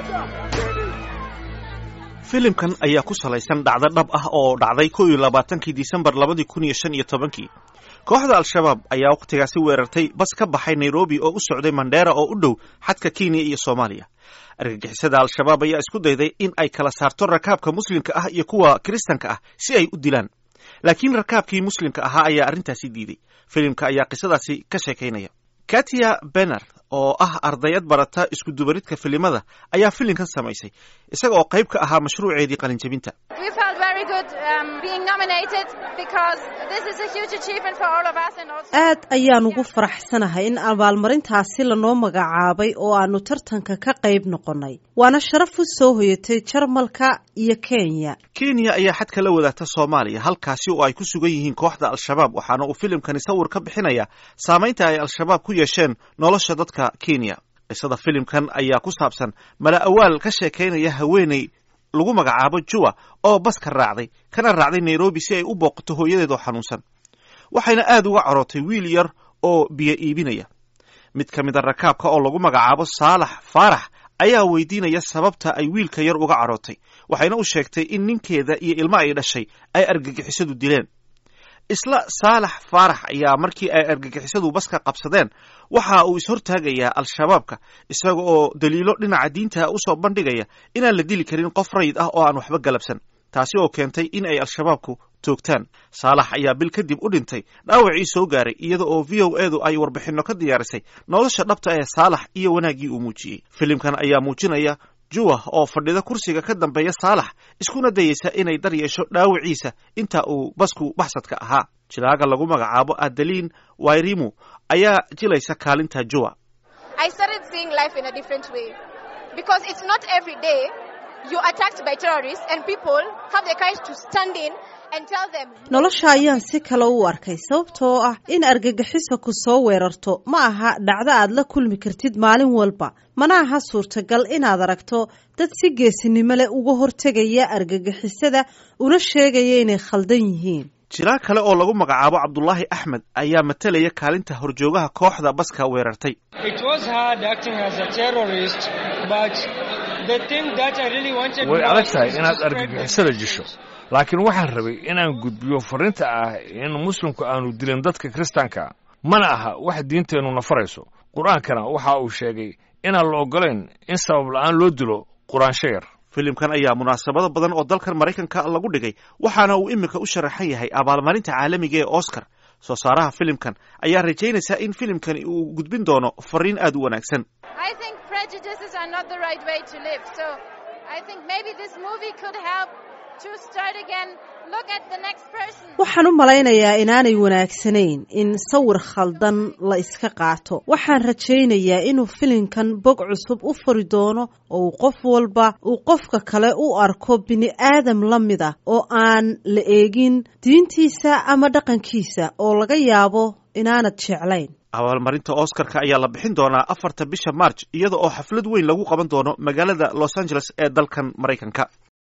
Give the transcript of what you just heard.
filimkan ayaa ku salaysan dhacdo dhab ah oo dhacday kow iyo labaatankii disembar labadii kun iyo shan iyo tobankii kooxda al-shabaab ayaa wakhtigaasi weerartay bas ka baxay nairobi oo u socday mandheera oo u dhow xadka kenya iyo soomaaliya argagixisada al-shabaab ayaa isku dayday in ay kala saarto rakaabka muslimka ah iyo kuwa kiristanka ah si ay u dilaan laakiin rakaabkii muslimka ahaa ayaa arrintaasi diiday filimka ayaa qisadaasi ka sheekaynaya katia bener oo ah ardayad barata iskudubaridka filimada ayaa filimkan samaysay isaga oo qayb ka ahaa mashruuceedii qalinjabinta aad ayaan ugu faraxsanahay in abaalmarintaasi lanoo magacaabay oo aanu tartanka ka qayb noqonnay waana sharaf u soo hoyatay jarmalka iyo kenya kenya ayaa xadka la wadaagta soomaaliya halkaasi oo ay ku sugan yihiin kooxda al-shabaab waxaana uu filimkani sawir ka bixinaya saamaynta ay al-shabaab ku yeesheen nolosha dadka kenya qisada filimkan ayaa ku saabsan mala awaal ka sheekaynaya haweeney lagu magacaabo juwa oo baska raacday kana raacday nairobi si ay u booqato hooyadeed oo xanuunsan waxayna aad uga corootay wiil yar oo biyo iibinaya mid ka mida rakaabka oo lagu magacaabo saalax faarax ayaa weydiinaya sababta ay wiilka yar uga carootay waxayna u sheegtay in ninkeeda iyo ilmo ay dhashay ay argagixisadu dileen isla saalax faarax ayaa markii ay argagixisadu baska qabsadeen waxa uu ishortaagayaa al-shabaabka isaga oo daliilo dhinaca diinta usoo bandhigaya inaan la dili karin qof rayid ah oo aan waxba galabsan taasi oo keentay in ay al-shabaabku toogtaan saalax ayaa bil kadib u dhintay dhaawacii soo gaaray iyada oo v o edu ay warbixinno ka diyaarisay nolosha dhabta ee saalax iyo wanaaggii uu muujiyey filimkan ayaa muujinaya juwa oo fadhida kursiga ka dambeeya saalax iskuna dayeysa inay dar yeesho dhaawiciisa inta uu basku baxsadka ahaa jilaaga lagu magacaabo adaliin wairimu ayaa jilaysa kaalinta juwa nolosha ayaan si kale u arkay sababtoo ah in argagixisa ku soo weerarto ma aha dhacdo aad la kulmi kartid maalin walba mana aha suurtagal inaad aragto dad si geesinimo leh uga hortegaya argagixisada una sheegaya inay khaldan yihiin jiraa kale oo lagu magacaabo cabdulaahi axmed ayaa matalaya kaalinta horjoogaha kooxda baska weerartay way adag tahay inaad argagixisada jisho laakiin waxaan rabay inaan gudbiyo farriinta ah in muslimku aanu dilin dadka kiristaanka mana aha wax diinteennu nafarayso qur-aankana waxa uu sheegay inaan la oggolayn in sabab la'aan loo dilo quraansho yar filimkan ayaa munaasabado badan oo dalkan maraykanka lagu dhigay waxaana uu iminka u sharaxan yahay abaalmarinta caalamiga ee oscar soo saaraha filimkan ayaa rajaynaysaa in filimkani uu gudbin doono fariin aad u wanaagsan waxaan u malaynayaa inaanay wanaagsanayn in sawir khaldan la iska qaato waxaan rajaynayaa inuu filimkan bog cusub u fari doono oo uu qof walba uu qofka kale u arko bini aadam la mid ah oo aan la eegin diintiisa ama dhaqankiisa oo laga yaabo inaanad jeclayn abaalmarinta oscarka ayaa la bixin doonaa afarta bisha march iyada oo xaflad weyn lagu qaban doono magaalada los angeles ee dalkan maraykanka